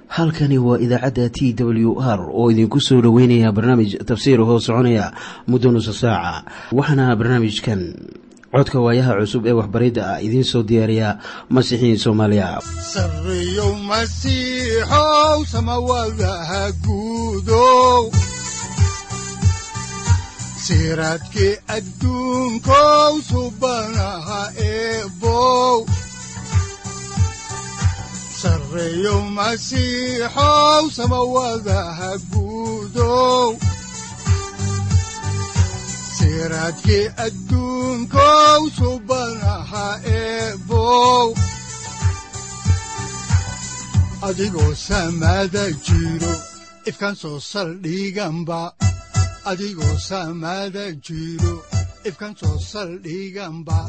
halkani waa idaacadda t w r oo idinku soo dhoweynaya barnaamij tafsiir hoo soconaya muddo nusa saaca waxaana barnaamijkan codka waayaha cusub ee waxbaridda ah idiin soo diyaariya masiixiin soomaaliya sareyow masiixow samawadaha guudow siraadkii adduunkow subanaha eebow sareyow masiixow samawadaha guudow siraadkii adduunkow subanaha eebow adigoo samada jiro ifkaan soo saldhiganba adigoo samada jiro ifkaan soo saldhiganba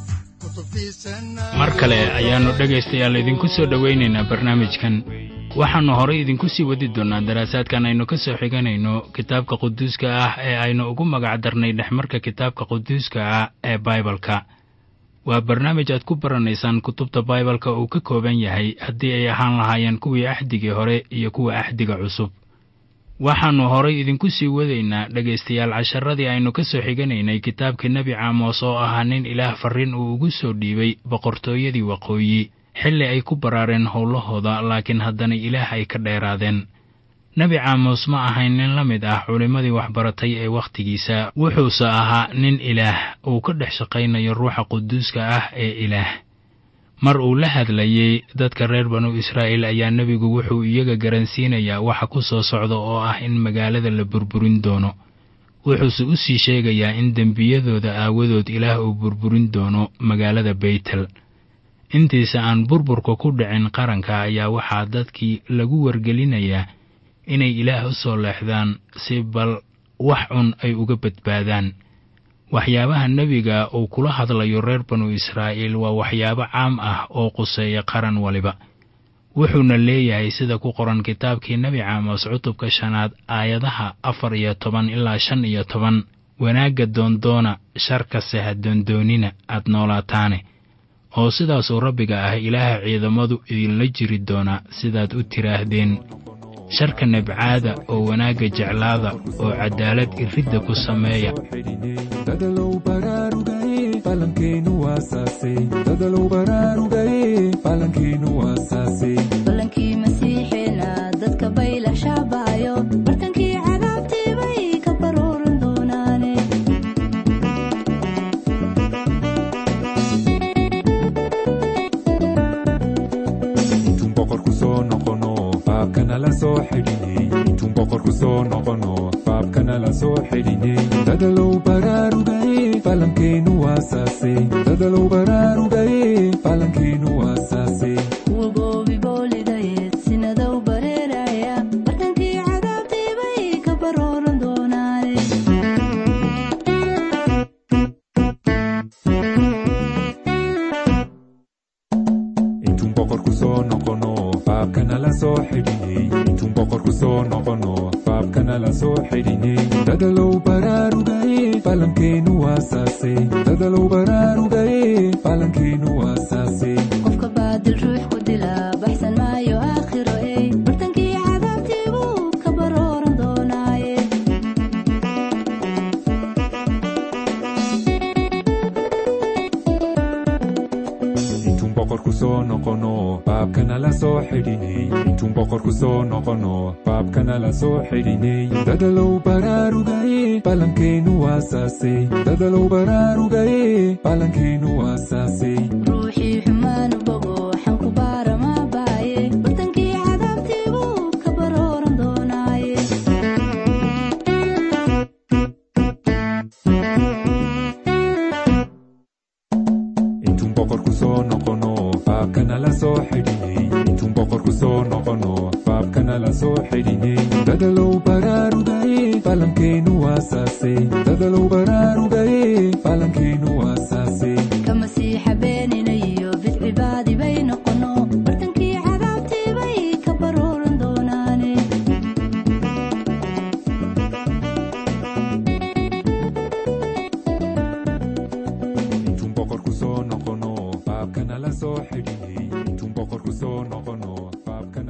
mar kale ayaannu dhegaystayaal idinku soo dhowaynaynaa barnaamijkan waxaannu horay idinku sii wadi doonnaa daraasaadkan aynu ka soo xiganayno kitaabka quduuska ah ee aynu ugu magac darnay dhexmarka kitaabka quduuska ah ee baibalka waa barnaamij aad ku baranaysaan kutubta baibalka uu ka kooban yahay haddii ay ahaan lahaayeen kuwii axdigii hore iyo kuwa axdiga cusub waxaannu horay idinku sii wadaynaa dhegaystayaal casharadii aynu ka soo xiganaynay kitaabkii nebi caamos oo ahaa nin ilaah farriin uu ugu soo dhiibay boqortooyadii waqooyi xilli ay ku baraareen howlahooda laakiin haddana ilaah ay ka dheeraadeen nebi caamos ma ahayn nin la mid ah culimmadii waxbaratay ee wakhtigiisa wuxuuse ahaa nin ilaah uu ka dhex shaqaynayo ruuxa quduuska ah ee ilaah mar uu la hadlayey dadka reer banu israa'iil ayaa nebigu wuxuu iyaga garansiinayaa waxa ku soo socda oo ah in magaalada la burburin doono wuxuuse u sii sheegayaa in dembiyadooda aawadood ilaah uu burburin doono magaalada beytel intiisa aan burburka ku dhicin qaranka ayaa waxaa dadkii lagu wargelinayaa inay ilaah u soo leexdaan si bal wax cun ay uga badbaadaan waxyaabaha nebiga uu kula hadlayo reer banu israa'iil waa waxyaabo caam ah oo quseeya qaran waliba wuxuuna leeyahay sida ku qoran kitaabkii nebi caamos cutubka shanaad aayadaha afar iyo toban ilaa shan iyo toban wanaagga doondoona sharkase ha doondoonina aad noolaataane oo sidaasuu rabbiga ah ilaaha ciidamadu idinla jiri doonaa sidaad u tiraahdeen sharka nabcaada oo wanaagga jeclaada oo caddaalad iridda ku sameeya dadalow baraarugaye falankeenu waasaase dadalow baraarugaye falankeenu waasaase ballankii masiixeena dadka baylah shaabaayo bartankii cadaabtii bay ka baruuran doonaane intuun boqorku soo noqono faabkana la soo xidhiney intuun boqorku soo noqono faabkana la soo xidhiney dadalow baraarugaye falankeenu waasaase dadalow baraarugaye falankeenu waasaase kuwa goobi boolidayeed sinadow bareeraya bartankii cadaabtii bay ka baruuran doonaane intuun boqorku soo noqono faabkana la soo xidhiney intuun boqorku soo noqono faabkana la soo xidhiney dadalow baraarugaye falankeenu waasaase dadalow baraarugaye falankeenu waasaase qofka baadil ruux ku dila baxsan maayo aakhiro ey bartankii cadaabtii buu ka baruuran doonaaye intuun boqorku soo noqono faabkana la soo xidhiney intuun boqorku soo noqono faabkana la soo xidhiney dadalow baraarugaye falankeenu waasaase dadalow baraarugaye falankeenu waasaase ruuxii xumaanu bogo xanku baara maa baaye bartankii cadaabtii buu ka baruuran doonaaye intuun boqorku soo noqono faabkana la soo xidhiney intuun boqorku soo noqono faabkana la soo xidhiney dadalow baraarugaye falankeenu waasaase dadalow baraarugaye falankeenu waasaase ka masiixa beeninayo bidcibaadi bay noqono bartankii cadaabtii bay ka baruuran doonaane intuun boqorku soo noqono faabkana la soo xidhiney intuun boqorku soo noqono faabkana la soo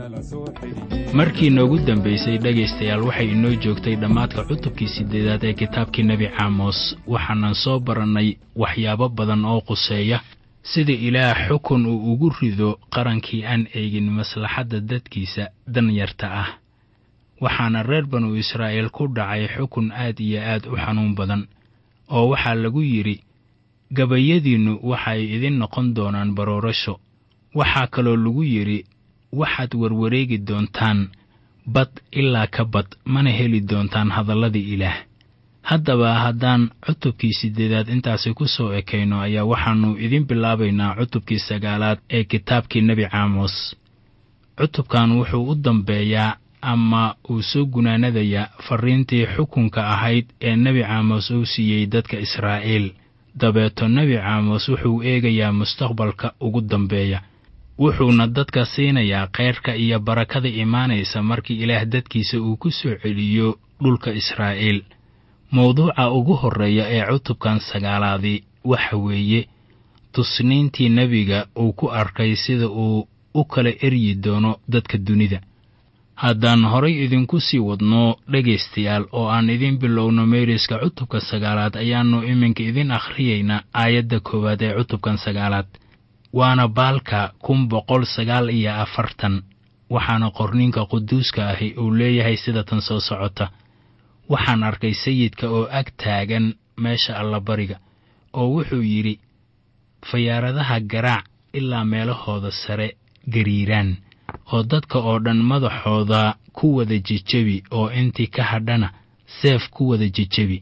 markii noogu dambaysay dhegaystayaal waxay inoo joogtay dhammaadka cutubkii siddeedaad ee kitaabkii nebi caamos waxaanan soo barannay waxyaabo badan oo quseeya sida ilaah xukun uu ugu rido qarankii aan eegin maslaxadda dadkiisa danyarta ah waxaana reer banu israa'iil ku dhacay xukun aad iyo aad u xanuun badan oo waxaa lagu yidhi gabayadiinnu waxay idin noqon doonaan baroorasho waxaa kaloo lagu yidhi waxaad warwareegi doontaan bad ilaa ka bad mana heli doontaan hadalladii ilaah haddaba haddaan cutubkii siddeedaad intaasi ku soo ekayno ayaa waxaannu idin bilaabaynaa cutubkii sagaalaad ee kitaabkii nebi caamos cutubkan wuxuu u dambeeyaa ama uu soo gunaanadayaa farriintii xukunka ahayd ee nebi caamos uu siiyey dadka israa'iil dabeeto nebi caamos wuxuu eegayaa mustaqbalka ugu dambeeya wuxuuna dadka siinayaa khayrka iyo barakada imaanaysa markii ilaah dadkiisa uu ku soo celiyo dhulka israa'iil mawduuca ugu horreeya ee cutubkan sagaalaadii waxa weeye tusniintii nebiga uu ku arkay sida uu u kala eryi doono dadka dunida haddaan horay idinku sii wadno dhegaystayaal oo aan idin bilowno meeriska cutubka sagaalaad ayaannu iminka idin akhriyaynaa aayadda koowaad ee cutubkan sagaalaad waana baalka kun boqol sagaal iyo afartan waxaana qorniinka quduuska ahi uu leeyahay sida tan soo socota waxaan arkay sayidka oo ag taagan meesha allabariga oo wuxuu yidhi fayaaradaha garaac ilaa meelahooda sare gariiraan oo dadka oo dhan madaxooda ku wada jejebi oo intii ka hadhana seef ku wada jejebi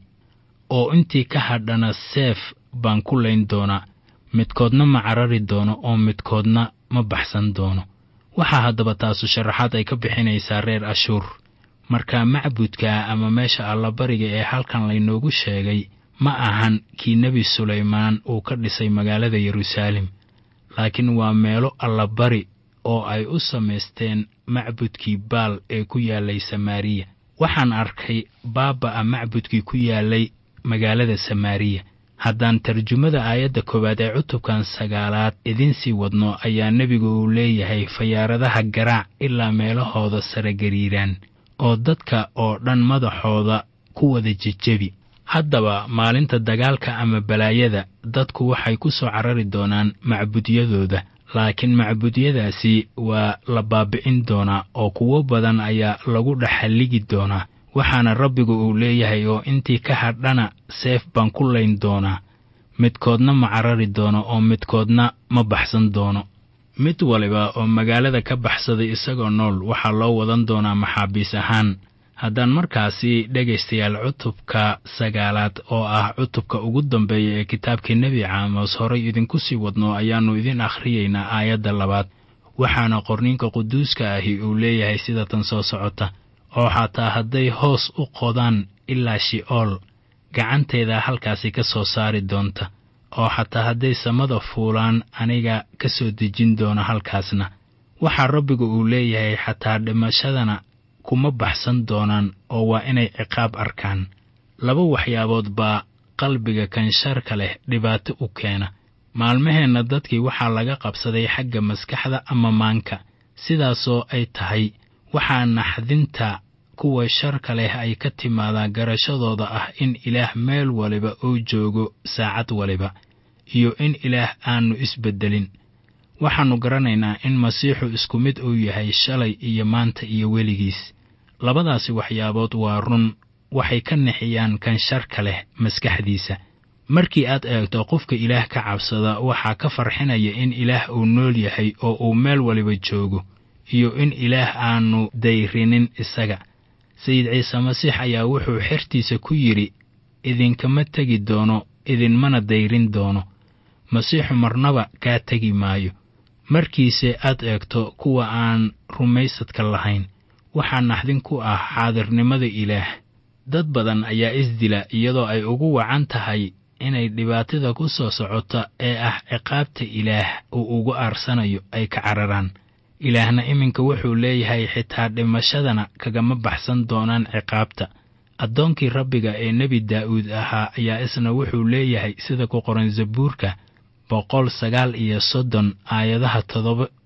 oo intii ka hadhana seef baan ku layn doonaa midkoodna ma carari doono oo midkoodna ma baxsan doono waxaa haddaba taasu sharaxaad ay ka bixinaysaa reer ashuur marka macbudka ama meesha allabariga ee halkan laynoogu sheegay ma ahan kii nebi sulaymaan uu ka dhisay magaalada yeruusaalem laakiin waa meelo allabari oo ay u samaysteen macbudkii baal ee ku yaallay samaariya waxaan arkay baaba'a macbudkii ku yaallay magaalada samaariya haddaan tarjumada aayadda koowaad ee cutubkan sagaalaad idinsii wadno ayaa nebigu uu leeyahay fayaaradaha garaac ilaa meelahooda sare gariiraan oo dadka oo dhan madaxooda ku wada jejebi haddaba maalinta dagaalka ama balaayada dadku waxay ku soo carari doonaan macbudyadooda laakiin macbudyadaasi waa la baabi'in doonaa oo kuwo badan ayaa lagu dhexalligi doonaa waxaana rabbigu uu leeyahay oo intii ka hadhana seef baan ku layn doonaa midkoodna ma carari doono oo midkoodna ma baxsan doono mid waliba oo magaalada ka baxsaday isagoo nool waxaa loo wadan doonaa maxaabiis ahaan haddaan markaasi dhegaystayaal cutubka sagaalaad oo ah cutubka ugu dambeeya ee kitaabkii nebi caamos horay idinku sii wadno ayaannu idin akhriyaynaa aayadda labaad waxaana qorniinka quduuska ahi uu leeyahay sida tan soo socota oo xataa hadday hoos u qodaan ilaa shi'ool gacanteeda halkaasi ka soo saari doonta oo xataa hadday samada fuulaan aniga ka soo dejin doona halkaasna waxaa rabbigu uu leeyahay xataa dhimashadana kuma baxsan doonaan oo waa inay ciqaab arkaan laba waxyaabood baa qalbiga kansharka leh dhibaato u keena maalmaheenna dadkii waxaa laga qabsaday xagga maskaxda ama maanka sidaasoo ay tahay waxaa naxdinta kuwa sharka leh ay ka timaadaa garashadooda ah in ilaah meel waliba uu joogo saacad waliba iyo in ilaah aannu isbeddelin waxaannu garanaynaa in masiixu isku mid uu yahay shalay iyo maanta iyo weligiis labadaasi waxyaabood waa run waxay ka nixiyaan kan sharka leh maskaxdiisa markii aad eegto qofka ilaah ka cabsada waxaa ka farxinaya in ilaah uu nool yahay oo uu meel waliba joogo iyo in ilaah aannu dayrinin isaga sayid ciise masiix ayaa wuxuu xertiisa ku yidhi idinkama tegi doono idinmana dayrin doono masiixu marnaba kaa tegi maayo markiise aad eegto kuwa aan rumaysadka lahayn waxaa naxdin ku ah xaadirnimada ilaah dad badan ayaa isdila iyadoo ay ugu wacan tahay inay dhibaatada ku soo socota ee ah ciqaabta ilaah uu ugu aarsanayo ay ka cararaan ilaahna iminka wuxuu leeyahay xitaa dhimashadana kagama baxsan doonaan ciqaabta addoonkii rabbiga ee nebi daa'uud ahaa ayaa isna wuxuu leeyahay sida ku qoran zabuurka boqol sagaal iyo soddon aayadaha toddoba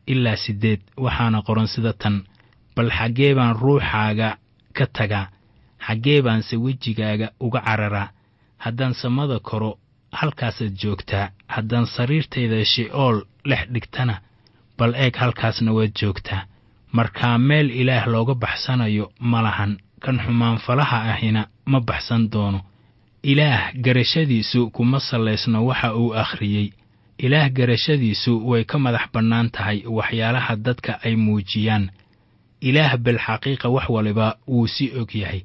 ilaa siddeed waxaana qoran sida tan bal xaggee baan ruuxaaga ka tagaa xaggee baanse wejigaaga uga cararaa haddaan samada koro halkaasaad joogtaa haddaan sariirtayda she'ool dhex dhigtana bal eeg halkaasna waad joogtaa markaa meel ilaah looga baxsanayo ma lahan kan xumaanfalaha ahina ma baxsan doono ilaah garashadiisu kuma sallaysno waxa uu akhriyey ilaah garashadiisu way ka madax bannaan tahay waxyaalaha dadka ay muujiyaan ilaah bilxaqiiqa wax waliba wuu si og yahay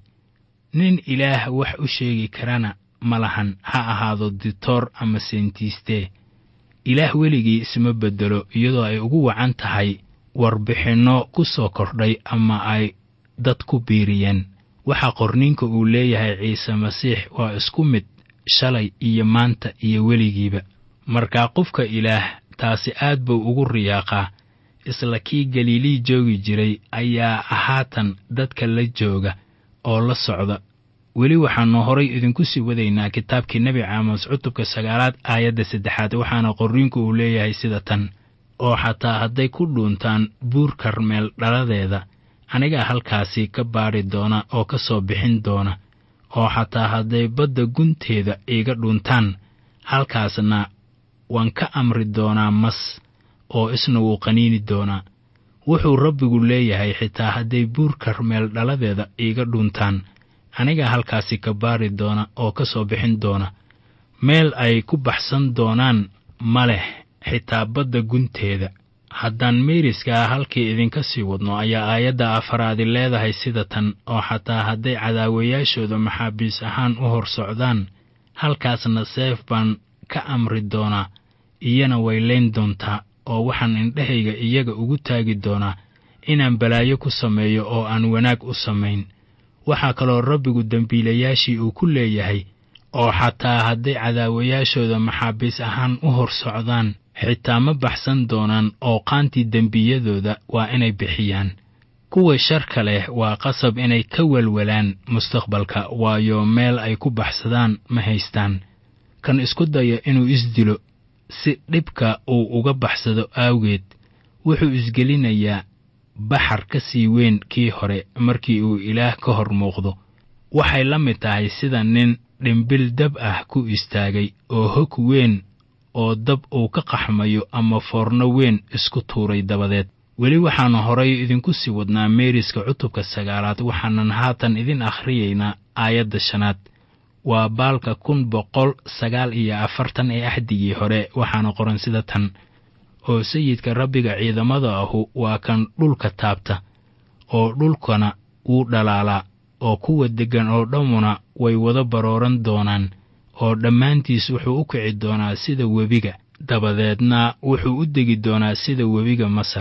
nin ilaah wax u sheegi karana ma lahan ha ahaado ditoor ama seentiistee ilaah weligii isma beddelo iyadoo ay ugu wacan tahay warbixinno ku soo kordhay ama ay dad ku biiriyeen waxa qorninka uu leeyahay ciise masiix waa isku mid shalay iyo maanta iyo weligiiba markaa qofka ilaah taasi aad buu ugu riyaaqaa isla kii galiilii joogi jiray ayaa haatan dadka la jooga oo la socda weli waxaannu horay idinku sii wadaynaa kitaabkii nebi caamos cutubka sagaalaad aayadda saddexaad waxaana qorriinku uu leeyahay sida tan oo xataa hadday ku dhuuntaan buur karmeel dhaladeeda anigaa halkaasi ka baadhi doona oo ka soo bixin doona oo xataa hadday badda gunteeda iiga dhuntaan halkaasna waan ka amri doonaa mas oo isna wuu qaniini doonaa wuxuu rabbigu leeyahay xitaa hadday buur karmeel dhaladeeda iiga dhuntaan anigaa halkaasi ka baadhi doona oo ka soo bixin doona meel ay ku baxsan doonaan ma leh xitaa badda gunteeda haddaan meeriskaa halkii idinka sii wadno ayaa aayadda afaraadi leedahay sida tan oo xataa hadday cadaawayaashooda maxaabiis ahaan u hor socdaan halkaasna seef baan ka amri doonaa iyana way layn doontaa oo waxaan indhahayga iyaga ugu taagi doonaa inaan balaayo ku sameeyo oo aan wanaag u samayn waxaa kaloo rabbigu dembiilayaashii uu ku leeyahay oo xataa hadday cadaawayaashooda maxaabiis ahaan u hor socdaan xitaa ma baxsan doonaan oo qaantii dembiyadooda waa inay bixiyaan kuwa sharka leh waa qasab inay ka welwelaan mustaqbalka waayo meel ay ku baxsadaan ma haystaan kan isku daya inuu isdilo si dhibka uu uga baxsado aawgeed wuxuu isgelinayaa baxar ka sii weyn kii hore markii uu ilaah ka hor muuqdo waxay la mid tahay sida nin dhimbil dab ah ku istaagay oo hog weyn oo dab uu ka qaxmayo ama foorno weyn isku tuuray dabadeed weli waxaannu horay idinku sii wadnaa meeriska cutubka sagaalaad waxaanan haatan idin akhriyaynaa aayadda shanaad waa baalka kun boqol sagaal iyo afartan ee axdigii hore waxaana qoran sida tan oo sayidka rabbiga ciidamada ahu waa kan dhulka taabta oo dhulkana wuu dhalaalaa oo kuwa deggan oo dhammuna way wada barooran doonaan oo dhammaantiis wuxuu u kici doonaa sida webiga dabadeedna wuxuu u degi doonaa sida webiga masar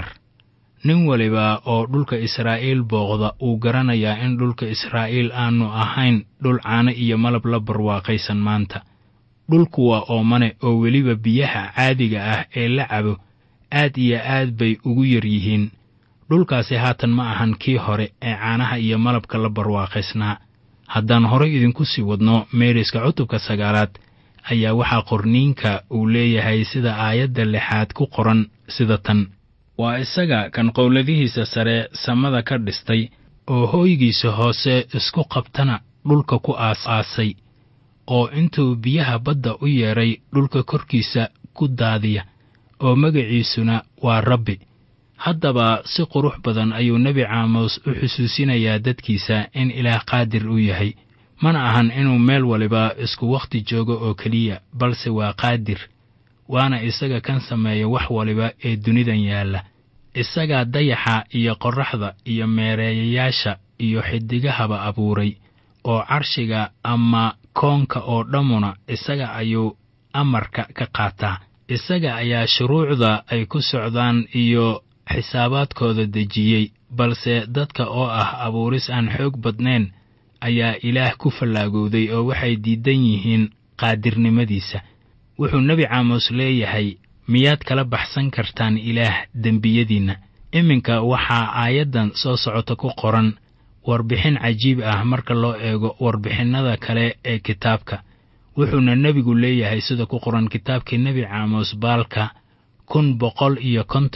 nin waliba oo dhulka israa'iil booqda uu garanayaa in dhulka israa'iil aanu ahayn dhul caano iyo malab la barwaaqaysan maanta dhulku waa oomane oo weliba biyaha caadiga ah ee la cabo aad iyo aad bay ugu yar yihiin dhulkaasi haatan ma ahan kii hore ee caanaha iyo malabka la barwaaqaysnaa haddaan horay idinku sii wadno meeriska cutubka sagaalaad ayaa waxaa qorniinka uu leeyahay sida aayadda lixaad ku qoran sida tan waa isaga kan qowladihiisa sare samada ka dhistay oo hooygiisa hoose isku qabtana dhulka ku aas-aasay oo intuu biyaha badda u yeedhay dhulka korkiisa ku daadiya oo magaciisuna waa rabbi haddaba si qurux badan ayuu nebi caamos u xusuusinayaa dadkiisa in ilaah qaadir u yahay mana ahan inuu meel waliba isku wakhti joogo oo keliya balse waa qaadir waana isaga kan sameeya wax waliba ee dunidan yaalla isagaa dayaxa iyo qorraxda iyo meereeyayaasha iyo xidigahaba abuuray oo carshiga ama koonka oo dhammuna isaga ayuu amarka ka qaataa isaga ayaa shuruucda ay ku socdaan iyo xisaabaadkooda dejiyey balse dadka oo ah abuuris aan xoog badnayn ayaa ilaah ku fallaagowday oo waxay diidan yihiin qaadirnimadiisa wuxuu nebi caamos leeyahay miyaad kala baxsan kartaan ilaah dembiyadiinna iminka waxaa aayaddan soo socota ku qoran warbixin cajiib ah marka loo eego warbixinnada kale ee kitaabka wuxuuna nebigu leeyahay sida ku qoran kitaabkii nebi caamos baalka kun boqol iyo konton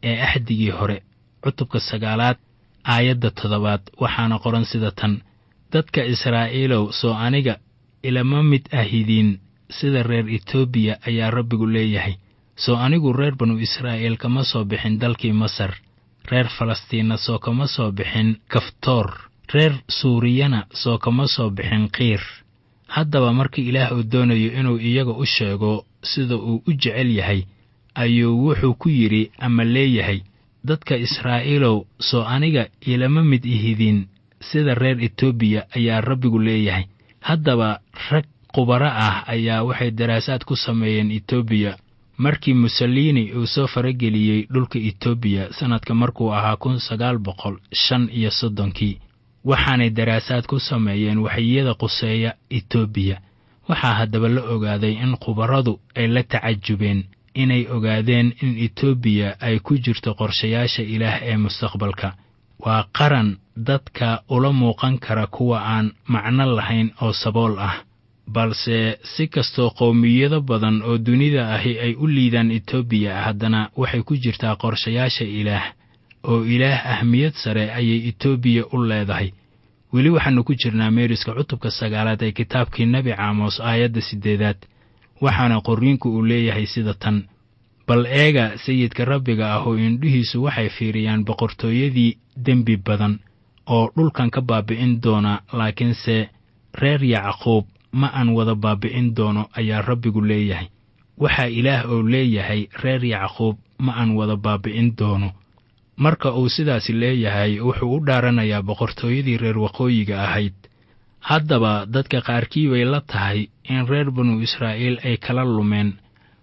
ee axdigii hore cutubka sagaalaad aayadda toddobaad waxaana qoran sida tan dadka israa'iilow soo aniga ilama mid ahidiin sida reer etoobiya ayaa rabbigu leeyahay soo anigu reer banu israa'iil kama soo bixin dalkii masar reer falastiinna soo kama soo bixin kaftoor reer suuriyana soo kama soo bixin qiir haddaba markii ilaah uu doonayo inuu iyaga u sheego sida uu u jecel yahay ayuu wuxuu ku yidhi ama leeyahay dadka israa'iilow soo aniga ilama mid ihidin sida reer etoobiya ayaa rabbigu leeyahay haddaba rag khubaro ah ayaa waxay daraasaad ku sameeyeen etoobiya markii mussolini uu soo farageliyey dhulka etoobiya sannadka markuu ahaa kun sagaal boqol shan iyo soddonkii waxaanay daraasaad ku sameeyeen waxyiyada quseeya etoobiya waxaa haddaba la ogaaday in khubaradu ay la tacajubeen inay ogaadeen in etoobiya ay ku jirto qorshayaasha ilaah ee mustaqbalka waa qaran dadka ula muuqan kara kuwa aan macno lahayn oo sabool ah balse si kastoo qowmiyado badan oo dunida ahi ay u liidaan etoobiya haddana waxay ku jirtaa qorshayaasha ilaah oo ilaah ahmiyad sare ayay etoobiya u leedahay weli waxaannu ku jirnaa meeriska cutubka sagaalaad ee kitaabkii nebi caamos aayadda siddeedaad waxaana qorriinku uu leeyahay sida tan bal eega sayidka rabbiga ah oo indhihiisu waxay fiiriyaan boqortooyadii dembi badan oo dhulkan ka baabi'in doona laakiinse reer yacquub ma aan wada baabi'in doono ayaa rabbigu leeyahay waxaa ilaah oo leeyahay reer yacquub ma aan wada baabi'in doono marka uu sidaasi leeyahay wuxuu u dhaaranayaa boqortooyadii reer waqooyiga ahayd haddaba dadka qaarkii bay la tahay in reer banu israa'iil ay kala lumeen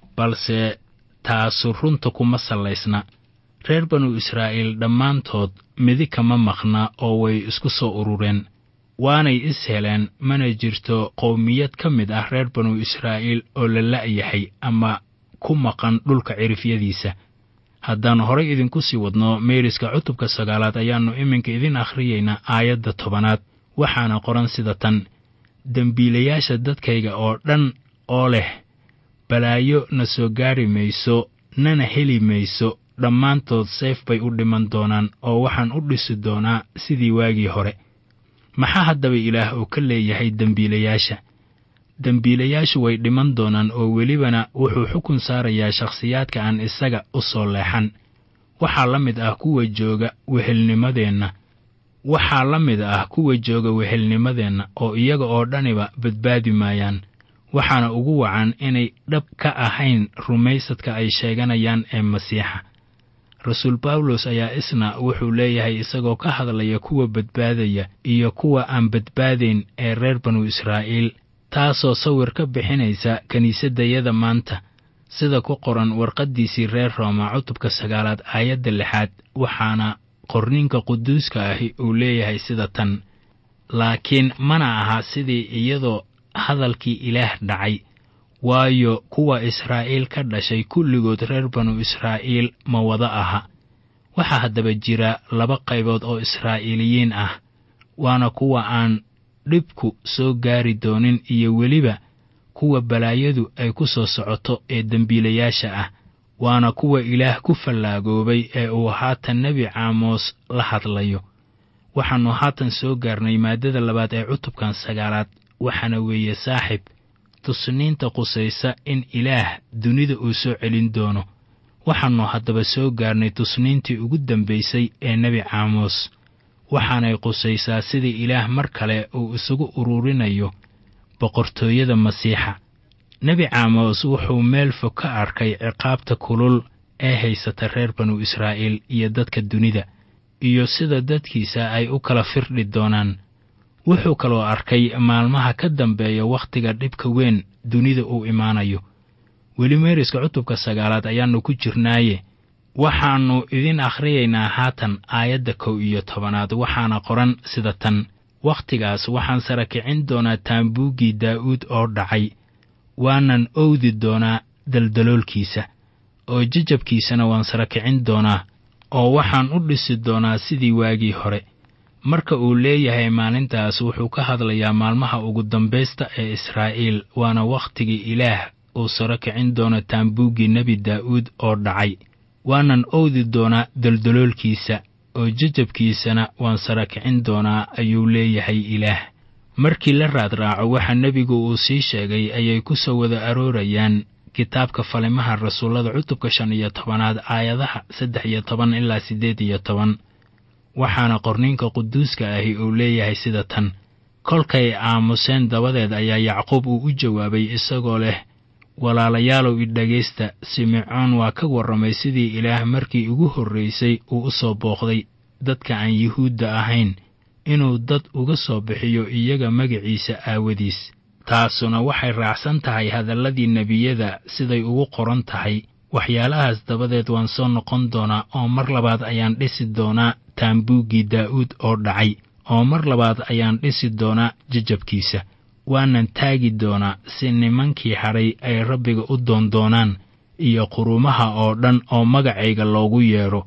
balse taasu runta kuma sallaysna reer banu israa'iil dhammaantood midi kama maqna oo way isku soo urureen waanay is heleen mana jirto qowmiyad ka mid ah reer banu israa'iil oo la la'yahay ama ku maqan dhulka cirifyadiisa haddaan horay idinku sii wadno meeriska cutubka sagaalaad ayaannu iminka idin akhriyaynaa aayadda tobanaad waxaana qoran sida tan dembiilayaasha dadkayga oo dhan oo leh balaayo na soo gaari mayso nana heli mayso dhammaantood seef bay u dhiman doonaan oo waxaan u dhisi doonaa sidii waagii hore maxaa haddaba ilaah uu ka leeyahay dembiilayaasha dembiilayaashu way dhiman doonaan oo welibana wuxuu xukun saarayaa shakhsiyaadka aan isaga u soo leexan waxaa la mid ah kuwa jooga wehelnimadeenna waxaa la mid ah kuwa jooga wehelnimadeenna oo iyaga oo dhaniba badbaadi maayaan waxaana ugu wacan inay dhab ka ahayn rumaysadka ay sheeganayaan ee masiixa rasuul bawlos ayaa isna wuxuu leeyahay isagoo ka hadlaya kuwa badbaadaya iyo kuwa aan badbaadayn ee reer banu israa'iil taasoo sawir ka bixinaysa kiniisaddayada maanta sida ku qoran warqaddiisii reer rooma cutubka sagaalaad aayadda lixaad waxaana qorninka quduuska ahi uu leeyahay sida tan laakiin mana aha sidii iyadoo hadalkii ilaah dhacay waayo kuwa israa'iil ka dhashay kulligood reer banu israa'iil ma wada aha waxaa haddaba jira laba qaybood oo israa'iiliyiin ah waana kuwa aan dhibku soo gaari doonin iyo weliba kuwa balaayadu ay ku soo socoto ee dembiilayaasha ah waana kuwa ilaah ku fallaagoobay ee uu haatan nebi caamoos la hadlayo waxaannu haatan soo gaarnay maaddada labaad ee cutubkan sagaalaad waxaana weeye saaxib tusniinta qusaysa in ilaah dunida uu soo celin doono waxaannu haddaba soo gaarnay tusniintii ugu dambaysay ee nebi caamoos waxaanay qusaysaa sidii ilaah mar kale uu isugu ururinayo boqortooyada masiixa nebi caamos wuxuu meel fog ka arkay ciqaabta kulul ee haysata reer banu israa'iil iyo dadka dunida iyo sida dadkiisa ay u kala firdhi doonaan wuxuu kaloo arkay maalmaha ka dambeeya wakhtiga dhibka weyn dunida uu imaanayo weli meeriska cutubka sagaalaad ayaannu ku jirnaaye waxaannu idin akhriyaynaa haatan aayadda kow iyo tobanaad waxaana qoran sida tan wakhtigaas waxaan sara kicin doonaa taambuuggii daa'uud oo dhacay waanan owdi doonaa daldaloolkiisa oo jajabkiisana waan sara kicin doonaa oo waxaan u dhisi doonaa sidii waagii hore marka uu leeyahay maalintaas wuxuu ka hadlayaa maalmaha ugu dambaysta ee israa'iil waana wakhtigii ilaah uu saro kicin doono taambuuggii nebi daa'uud oo dhacay waanan owdi doonaa doldoloolkiisa oo jajabkiisana waan sara kicin doonaa ayuu leeyahay ilaah markii la raadraaco waxa nebigu uu sii sheegay ayay ku soo wada aroorayaan kitaabka falimaha rasuullada cutubka shan iyo tobanaad aayadaha saddex iyo toban ilaa siddeed iyo toban waxaana qorniinka quduuska ahi uu leeyahay sida tan kolkay aamuseen dabadeed ayaa yacquub uu u jawaabay isagoo leh walaalayaalow idhegaysta simecoon waa ka warramay sidii ilaah markii ugu horraysay uu u soo booqday dadka aan yuhuudda ahayn inuu dad uga soo bixiyo iyaga magaciisa aawadiis taasuna waxay raacsan tahay hadalladii nebiyada siday ugu qoran tahay waxyaalahaas dabadeed waan soo noqon doonaa oo mar labaad ayaan dhisi doonaa taambuuggii daa'uud oo dhacay oo mar labaad ayaan dhisi doonaa jajabkiisa waanan taagi doonaa si nimankii hadhay ay rabbiga u doondoonaan iyo qurumaha oo dhan oo magacayga loogu yeedho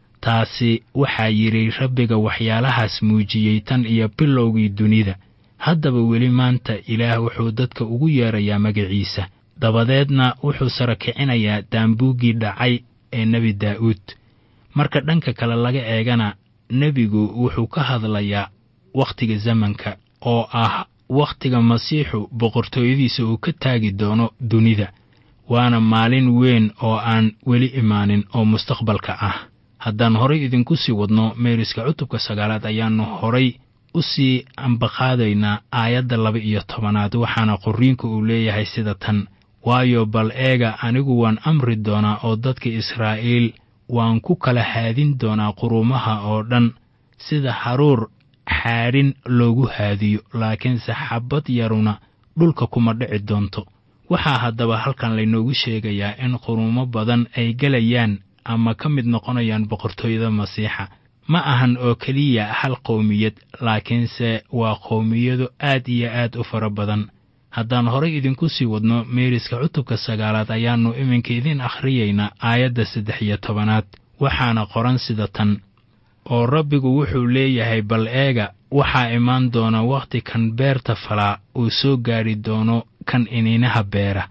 taasi waxaa yidhi rabbiga waxyaalahaas muujiyey tan iyo bilowgii dunida haddaba weli maanta ilaah wuxuu dadka ugu yeedrayaa magaciisa dabadeedna wuxuu sara kicinayaa daambuuggii dhacay ee nebi daa'uud marka dhanka kale laga eegana nebigu wuxuu ka hadlayaa wakhtiga zamanka oo ah wakhtiga masiixu boqortooyadiisa uu ka taagi doono dunida waana maalin weyn oo aan weli imaanin oo mustaqbalka ah haddaan horay idinku sii wadno meeriska cutubka sagaalaad ayaannu horay u sii ambaqaadaynaa aayadda laba iyo tobanaad waxaana qorriinku uu leeyahay sida tan waayo bal eega anigu waan amri doonaa oo dadka israa'iil waan ku kala haadin doonaa quruumaha oo dhan sida haruur xaadhin loogu haadiyo laakiinse xabbad yaruna dhulka kuma dhici doonto waxaa haddaba halkan laynoogu sheegayaa in quruumo badan ay gelayaan ama ka mid noqonayaan boqortooyada masiixa ma ahan oo keliya hal qowmiyad laakiinse waa qowmiyado aad iyo aad u fara badan haddaan horay idinku sii wadno meeriska cutubka sagaalaad ayaannu iminka idiin akhriyaynaa aayadda saddex iyo tobanaad waxaana qoran sida tan oo rabbigu wuxuu leeyahay bal eega waxaa imaan doona wakhti kan beerta falaa uu soo gaadhi doono kan iniinaha beera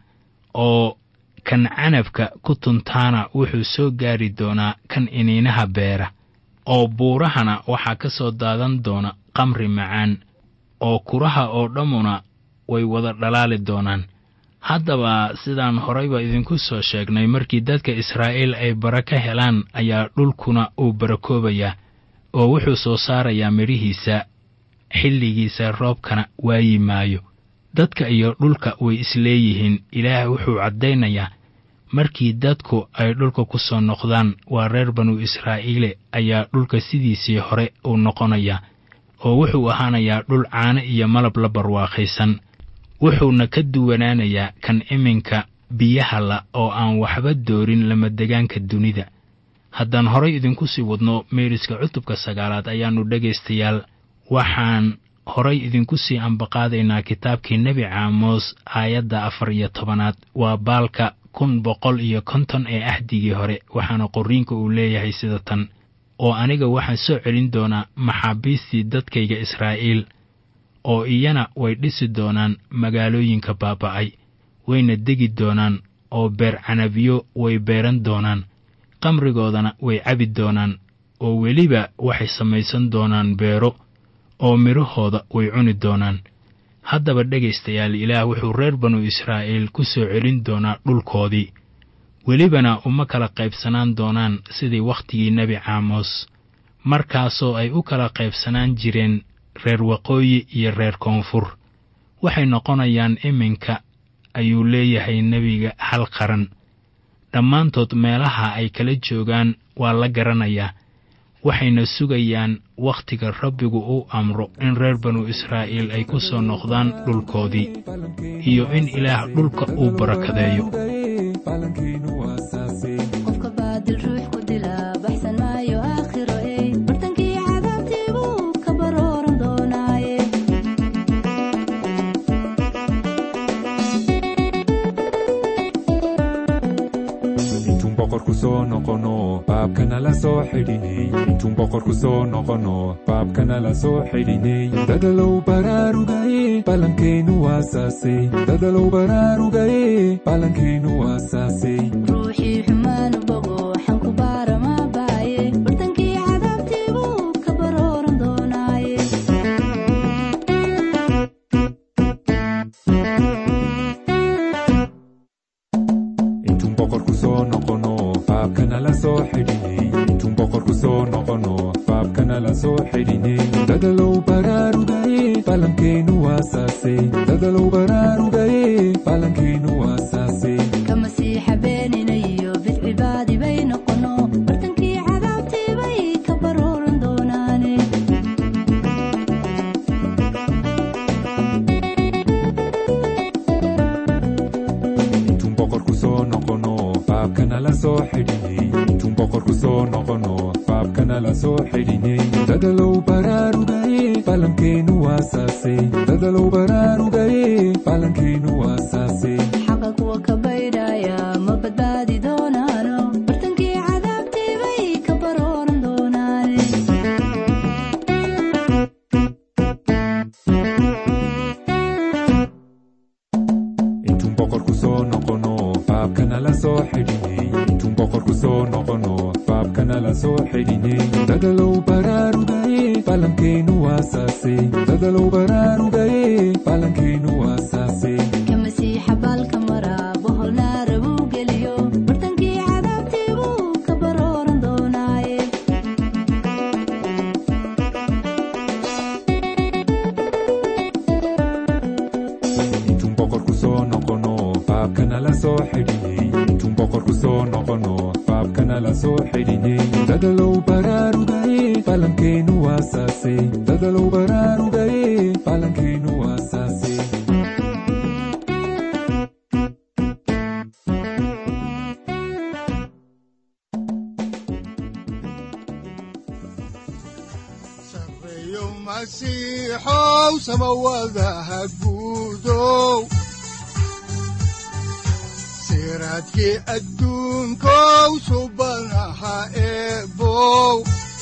oo kan canabka ku tuntaana wuxuu soo gaadhi doonaa kan iniinaha beera oo buurahana waxaa ka soo daadan doona qamri macaan oo kuraha oo dhammuna way wada dhalaali doonaan haddaba sidaan horayba idinku soo sheegnay markii dadka israa'iil ay bara ka helaan ayaa dhulkuna uu barakoobayaa oo wuxuu soo saarayaa midhihiisa xilligiisa roobkana waayi maayo dadka iyo dhulka way isleeyihiin ilaah wuxuu caddaynayaa markii dadku ay dhulka ku soo noqdaan waa reer banu israa'iile ayaa dhulka sidiisii hore uu noqonayaa oo wuxuu ahaanayaa dhul caano iyo malab la barwaaqaysan wuxuuna ka duwanaanayaa kan iminka biyaha la oo aan waxba doorin lamadegaanka dunida haddaan horay idinku sii wadno meeriska cutubka sagaalaad ayaannu dhegaystayaal waxaan horay idinku sii ambaqaadaynaa kitaabkii nebi caamos aayadda afar iyo tobanaad waa baalka kun boqol iyo konton ee ahdigii hore waxaana qorriinka uu leeyahay sida tan oo aniga waxaan soo celin doonaa maxaabiistii dadkayga israa'iil oo iyana way dhisi doonaan magaalooyinka baaba'ay wayna degi doonaan oo beer canabiyo way beeran doonaan qamrigoodana way cabi doonaan oo weliba waxay samaysan doonaan beero oo midhahooda way cuni doonaan haddaba dhegaystayaal ilaah wuxuu reer banu israa'iil ku soo celin doonaa dhulkoodii welibana uma kala qaybsanaan doonaan sidii wakhtigii nebi caamos markaasoo ay u kala qaybsanaan jireen reer waqooyi iyo reer koonfur waxay noqonayaan iminka ayuu leeyahay nebiga hal qaran dhammaantood meelaha ay kala joogaan waa la garanayaa waxayna sugayaan wakhtiga rabbigu uu amro in reer banu israa'iil ay ku soo noqdaan dhulkoodii iyo in ilaah dhulka uu barakadeeyo qofka baadil ruux ku dila baxsan maayo aakhiro ey bartankii cadaabtii buu ka barooran doonaaye intuun boqorku soo noqono baabkana la soo xidhinay intuun boqorku soo noqono baabkana la soo xidhinay dadalow baraarugaye ballankeennu waasaasay dadalow baraarugaye ballankeennu waasaasay ruuxii xumaanu bogo waxaan ku baa faabkana la soo xidhinay dadalow baraarugaye falankeenu waasaase dadalow baraarugaye falankeenu waasaase ka masiixa beeninayo bidcibaadi bay noqono bartankii cadaabtii bay ka barooran doonaane intuun boqorku soo noqono faabkana la soo xidhinay intuun boqorku soo noqono faabkana la soo xidhinay dadalow baraarugaye falankeenu waasaase dadalow baraarugaye falankeenu waasaase xaqa kuwa ka baydhaya ma badbaadi doonaano bartankii cadaabtii bay ka barooran doonaane intuun boqorku soo noqono faabkana la soo xidhinay intuun boqorku soo noqono faabkana la soo xidhinay dadalow baraarugaye falankeenu waasaase dadalow baraarugaye falankeenu waasaase ka masiixa baalka mara bohol naara buu geliyo bartankii cadaabtii buu ka barooran doonaaye intuun boqorku soo noqono faabkana la soo xidhinay intuun boqorku soo noqono faabkana la soo xidhinay dadalow baraarugaye falankeenu waasaase dadalow baraarugaye falankeenu waasaase sareeyo masiixow samawadaha guudow siraadkii adduunkow subanaha eebow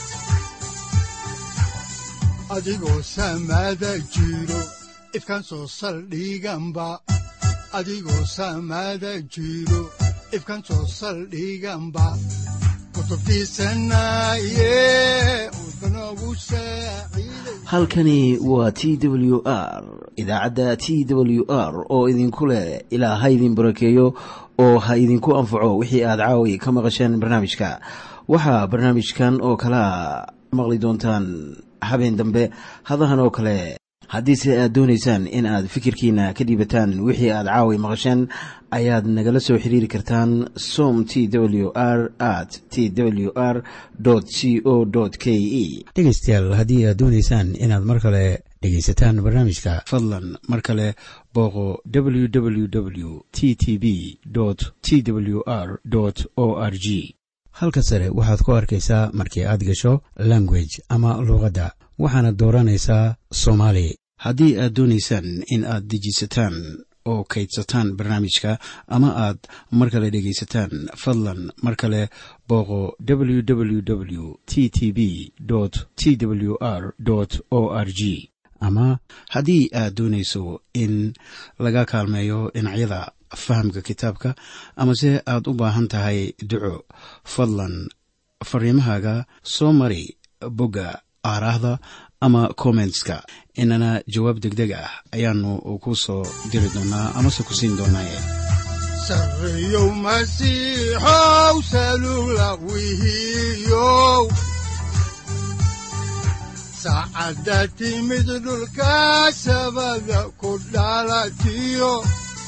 adigoo samada jiro ifkan soo saldhiganba adigoo samada jiro ifkan soo saldhiganba kutubtiisanaye udbanogu saaciiday halkani waa t w r idaacadda t w r oo idinku leh ilaa ha idin barakeeyo oo ha idinku anfaco wixii aad caawi ka maqasheen barnaamijka waxaa barnaamijkan oo kalea maqli doontaan habeen dambe hadahan oo kale haddiise aad doonaysaan in aad fikirkiina ka dhiibataan wixii aad caawi maqasheen ayaad nagala soo xiriiri kartaan som t w r at t w r c o k e dhegaystayaal haddii aad doonaysaan inaad mar kale dhegaysataan barnaamijka fadlan mar kale booqo www t t b t w r o r g halka sare waxaad ku arkaysaa markii aad gasho language ama luuqadda waxaana dooranaysaa soomaali haddii aad doonaysaan in aad dejisataan oo kaydsataan barnaamijka ama aad mar kale dhegaysataan fadlan mar kale booqo www t t b t w r o r g ama haddii aad doonayso in laga kaalmeeyo dhinacyada fahamka kitaabka amase aad u baahan tahay duco fadlan fariimahaaga soo mari bogga aaraahda ama kommentska inana jawaab degdeg ah ayaanu ku soo diri doonaa amase ku siin doonaaye sareeyow masiixow salugla wihiyow saacadda timid dhulka sabada ku dhalatiyo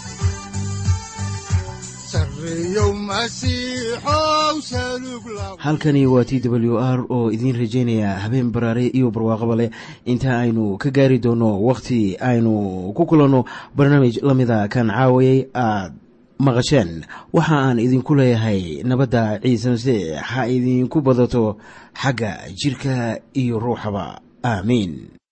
sareeyow masiixow salugla halkani waa t w r oo idiin rajaynaya habeen baraare iyo barwaaqaba leh inta aynu ka gaari doono wakhti aynu ku kulanno barnaamij la mida kan caawayay aad maqasheen waxa aan idinku leeyahay nabadda ciise masiix ha idinku badato xagga jirka iyo ruuxaba aamiin